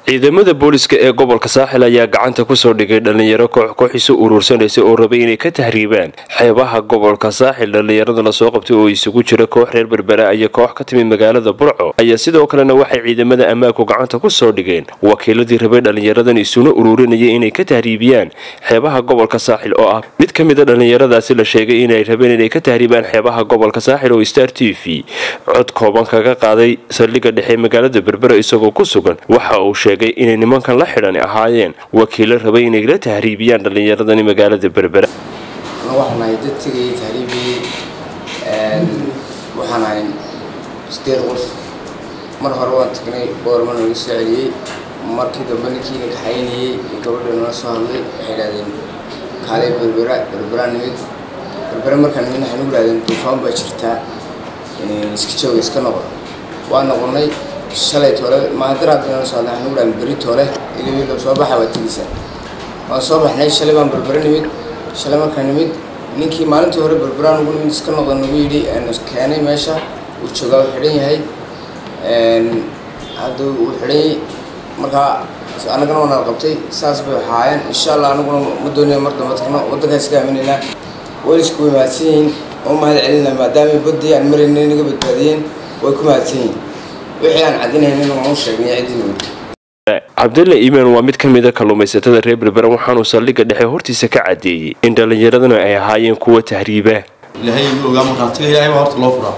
ciidamada booliska ee gobolka saaxil ayaa gacanta kusoo dhigay dhallinyaro koox kooxiisu uruursanaysa oo rabay inay ka tahriibaan xeebaha gobolka saaxil dhallinyarada lasoo qabtay oo isugu jira koox reer berbera iyo koox ka timid magaalada burco ayaa sidoo kalena waxay ciidamada ammaanku gacanta kusoo dhigeen wakiiladii rabay dhallinyaradan isuna uruurinayay inay ka tahriibiyaan xeebaha gobolka saaxil oo ah mid ka mida dhallinyaradaasi la sheegay inay rabeen inay ka tahriibaan xeebaha gobolka saaxil oo star t v cod kooban kaga qaaday saldhigga dhexe magaalada berbera isagoo ku sugan waxa uu sheegay inay nimankan la xidhani ahaayeen wakiilo rabay inay la tahriibiyaan dhallinyaradani magaalada berbera waxaan ahay dad tegayay tahriibiyey waxaan ahay sideed qof mar hore waan tagnay boorma naga soo celiyey markii dambe ninkiina kaxaynayey iyo gabadha nala soo hadlay waxay idhahdeen kaalay berbera berbera nimid berbera markaan nimid waxay nagu idhahdeen duufaan baa jirtaa iska jooga iska noqda waa noqonay shalay toole maadaraadna soo hadlay waxay nagu idhahdeen beri toole ilawilo soo baxa waa tegeysaa waan soo baxnay shalay baan berbera nimid shalay markaan nimid ninkii maalintii hore berberaan ugu nimid iska noqda nagu yidhi keenay meesha uu joogaa uu xidhan yahay hadda uu xidhay markaa annagana waa nala qabtay saas bay waxaayeen insha allah anaguna ma doonaya mar damba tagno waddankaas ka aaminaynaa walisku way mahadsan yihiin oo mahad celinaa maadaama baddii aan marayna naga badbaadiyeen way ku mahadsan yihiin wixii aan cadinaynin waan u sheegnay ciddii nimid cabdalla iimaan waa mid ka mida kalluumaysatada reer berbera waxaanuu saldhigga dhexe hortiisa ka cadeeyey in dhallinyaradana ay ahaayeen kuwa tahriiba ilaahay igu ogaa markaa tiga ilaahay baa horta loo furaa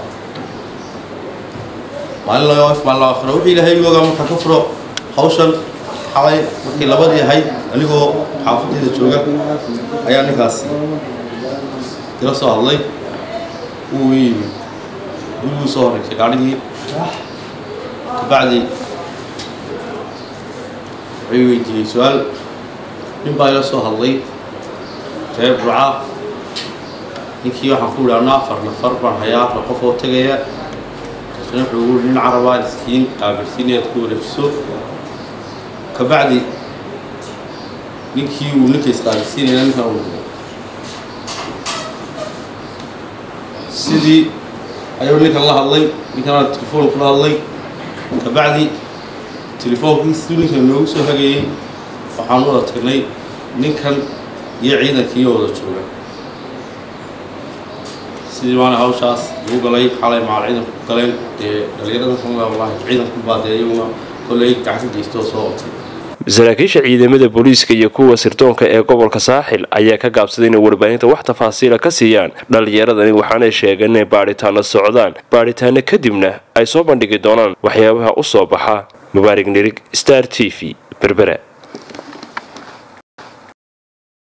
maalin laga af maalin laga furo wixii ilaahay igu ogaa markaa ka furo hawshan xalay markii labadii ahayd anigoo xaafaddeeda jooga ayaa ninkaasi ila soo hadlay wuu yimi guriguu soo horreysay gaadhigii kabacdi wuxuu weydiiyey su-aal nin baa ila soo hadlay reer burca ninkii waxaan ku idhi anna afar nafar baan hayaa afar qof oo tegaya isna wuxuu ugu nin carabaa iskiin aabilsiin inaad ku wareejiso kabacdi ninkii uu ninka isqaabilsiinaya ninkan uu sidii ayuu ninkan la hadlay ninkana telefoon kula hadlay kabacdi telefoonkiis siduu ninkan noogu soo hagayey waxaan u wada tagnay ninkan iyo ciidankii wada jooga sidii maana hawshaas lagu galay xalay macal ciidanku ku galeen dee dhalinyarada kamida wallahi ciidanku baa dee iyaguna kolley gacan ka geystoo soo qabtay saraakiisha ciidamada booliiska iyo kuwa sirdoonka ee gobolka saaxil ayaa ka gaabsaday inay warbaahinta wax tafaasiila ka siiyaan dhallinyaradani waxaanay sheegeen inay baadhitaano socdaan baadhitaano kadibna ay soo bandhigi doonaan waxyaabaha u soo baxa mubaarig nirig star t v berbera